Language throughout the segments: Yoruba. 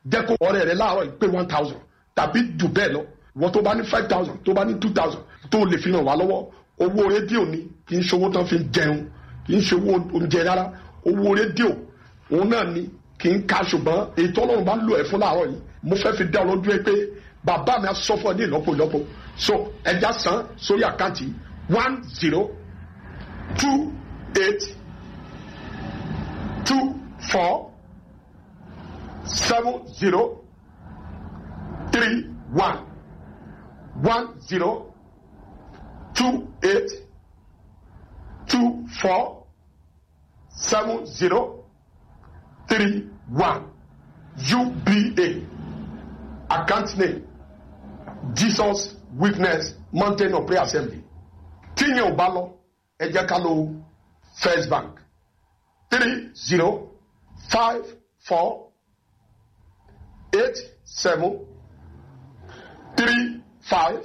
jẹ́ kó ọ̀rẹ́ rẹ láàárọ̀ yìí pé one thousand tàbí jù bẹ́ẹ̀ lọ wọ́n tó bá ní five thousand tó bá ní two thousand tó lè fi ràn wá lọ́wọ́ owó rédíò ni kì í ṣòwò tán fi ń jẹun kì í ṣòwò oúnjẹ rárá owó rédíò òun náà ni kì í ka ṣùgbọ́n ètò ọlọ́run bá lò ẹ̀ fún láàárọ̀ yìí mo fẹ́ fi dá ọ lójú ẹ pé bàbá mi á sọ fún ọ ní ìlọ́po ìlọ́po so ẹja san sórí àkáǹtì one zero two eight two four seven zero three one one zero two eight two four seven zero three one UBA account name Jesus Witness Mountain of Prayer Assembly tíyẹn ò bá lọ ẹ jẹ́ ká lo First Bank three zero five four eight seven three five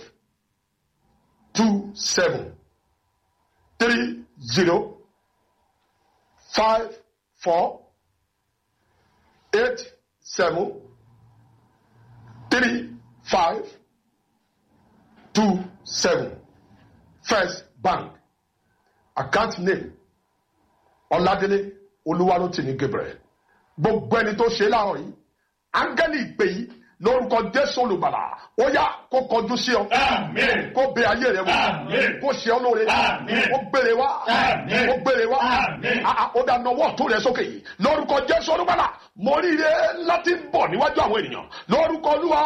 two seven three zero five four eight seven three five two seven First Bank account name Ọládélé Olúwarótìmí Gabriel gbogbo ẹni tó ṣe láàárọ̀ yìí áńgẹ́lì ìpè yìí lórúkọ Jésù olùgbàlà ó yá kó kọjú sí ọ Àmín. kó bẹ ayé rẹ wò Àmín. kó ṣe ọ lóore Àmín. kó gbére wá Àmín. kó gbére wá Àmín. Ah, ah, ó dá nọwọ́ tó rẹ sókè yìí lórúkọ Jésù olùgbàlà mo rí ire láti bọ̀ níwájú àwọn ènìyàn lórúkọ Olúwa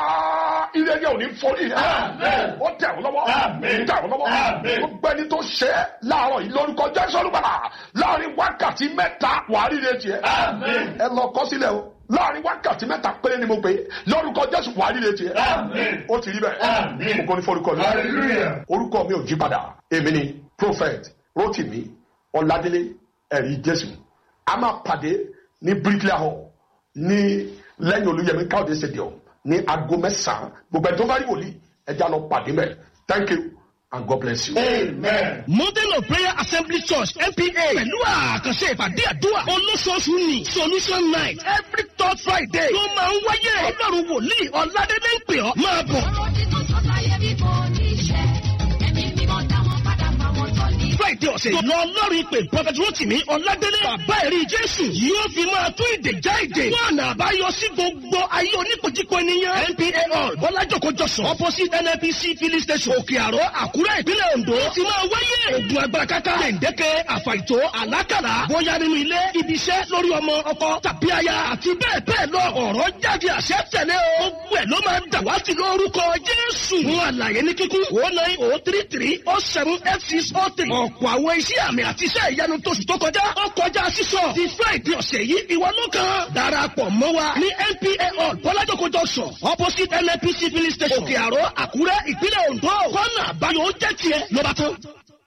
ire yẹn ò ní forí rẹ Àmín. ó tẹ̀ wọ́n lọ́wọ́ Àmín. ó tẹ̀ wọ́n lọ́wọ́ Àmín. gbogbo ẹni tó ṣe é láàárọ̀ yìí lórúkọ Jésù olùgbàlà láàrin wákàtí mẹ́ta wàá rí ire tiẹ̀ Àmín. ẹ lọ kọ sílẹ̀ o láàrin wákàtí mẹ́ta péré ni mo pè é lórúkọ Jésù wàá rí ire tiẹ̀ Àmín. ó ti rí bẹ́ẹ̀ Àmín. ògo ni forúkọ mi Hallelujah. orúkọ mi ò jí padà èmi ni prophet rotimi ọládélé ẹ̀rí jésù a máa pàdé ní bricklayer hall ní lẹ́yìn olúyẹmí káwọdé stadium ní aago mẹ́sàn-án gbogbo ẹni tó bá rí wòlíì ẹja lọ pàdé mẹ thank you and god bless you. Amen. Mountain of Prayer Assembly Church MPA pẹ̀lú àkànṣe ìpàdé àdúrà olóṣooṣù ni Solution Night every third Friday ló máa ń wáyé. Ọlọ́run wòlíì Ọládélé ń pè ọ́ máa bọ̀. Ọ̀rọ̀ tí tó sọ láyé bí kò ní ṣẹ. Ẹ̀mí mímọ́ dá wọn padà bá wọn tọ́ ní. Friday ọ̀sẹ̀ lọ Ọlọ́run ìpè Prophet Rotimi Ọládélé bàbá ẹ̀rí Jésù yóò fi máa tún ìdè já ìdè. Wọ́n àná àbáyọ sí gbogbo ayé oníkojúkọ ènìyàn. NPA hall Bọ́lájòkó Jọ̀sán opposite NNPC filling station Òkè Àró Àkúrẹ́ ìpínlẹ̀ Ondo ti máa wáyé. Ogun agbára káká gbèǹdéke àfàìtó àlákàlà bóyá nínú ilé ibi iṣẹ́ lórí ọmọ ọkọ tàbí aya àti bẹ́ẹ̀ bẹ́ẹ̀ lọ ọ̀rọ̀ jáde àṣẹ tẹ̀lé o. Gbogbo ẹ̀ ló máa ń dàwátì lórúkọ Jésù. Fún àlàyé ní kíkún o nine o three three o seven eight six o three. Ọ̀pọ̀ àwọn iṣẹ́ àmì àti iṣẹ́ ìyanu tóṣù tó kọjá ó kọjá sísọ. Ti Friday ọ̀sẹ̀ yìí ìwọ ló kàn. Darapọ̀ mọ́ wa ní NPA hall Bọ́lájòkó junction opposite NNPC filling station Òkè Àró Àkúrẹ́ ìpínlẹ̀ Ondo. Kọ́nà àbáyọ ó jẹ́ tiẹ̀ ló bá tán.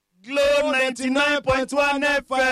Glo ninety nine point one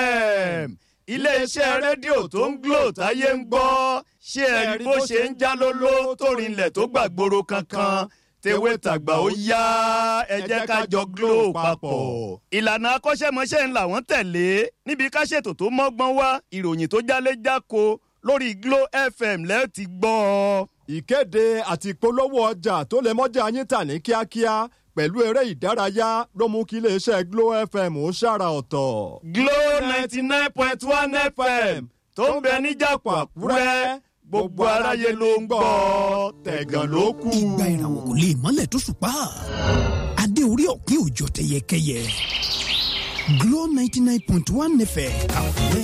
FM iléeṣẹ́ rédíò tó ń Glo táyé ń gbọ́ ṣé ẹ rí bó ṣe ń já lóló tó rinlẹ̀ tó gbàgbóró kankan tewé tàgbà ó yá ẹ jẹ́ ká jọ Glo papọ̀. ìlànà akọ́ṣẹ́mọṣẹ́ ń làwọn tẹ̀lé níbi ká ṣètò tó mọ́gbọ́n wá ìròyìn tó jálé jáko lórí Glo FM lẹ́ẹ̀ ti gbọ́ ọ. ìkéde àti ìpolówó ọjà tó lè mọ́jà yín tà ní kíákíá pẹ̀lú eré ìdárayá ló mú kí iléeṣẹ́ Glo FM ó ṣàrà ọ̀tọ̀. Glo ninety nine point one FM tó ń bẹ níjàpọ̀ Àkúrẹ́ gbogbo aráyé ló ń gbọ́ tẹ̀gàn ló kù. ìgbà ìràwọ̀ kò lè mọ́lẹ̀ tó ṣùpá adé orí ọ̀pin òjò tẹyẹkẹyẹ Glo ninety nine point one FM Àkúrẹ́.